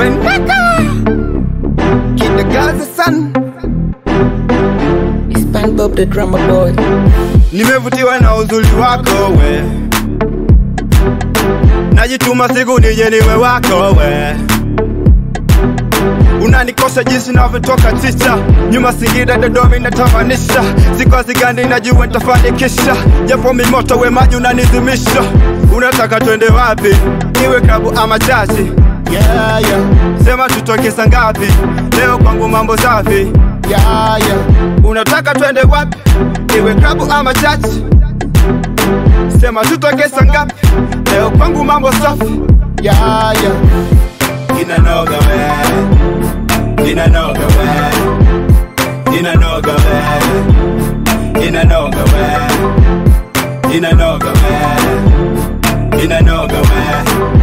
When Kid the Gaza son It's Pan Bob the drummer boy. Nimevutiwa na uzuri wako we Najituma siku nije niwe wako we Unanikosha jinsi navyotoka tisa nyuma Singida, Dodoma inatamanisha sikozi gani najua nitafanikisha, japo mimoto we maji unanizimisha. Unataka twende wapi? Iwe klabu ama chachi? Yeah, yeah, Sema tutoke saa ngapi? Leo kwangu mambo safi. yeah, yeah. Unataka twende wapi? Iwe klabu ama chachi? Sema tutoke saa ngapi? Leo kwangu mambo safi. Yeah, yeah. Inanoga we, inanoga we, inanoga we, inanoga we, inanoga we, inanoga we.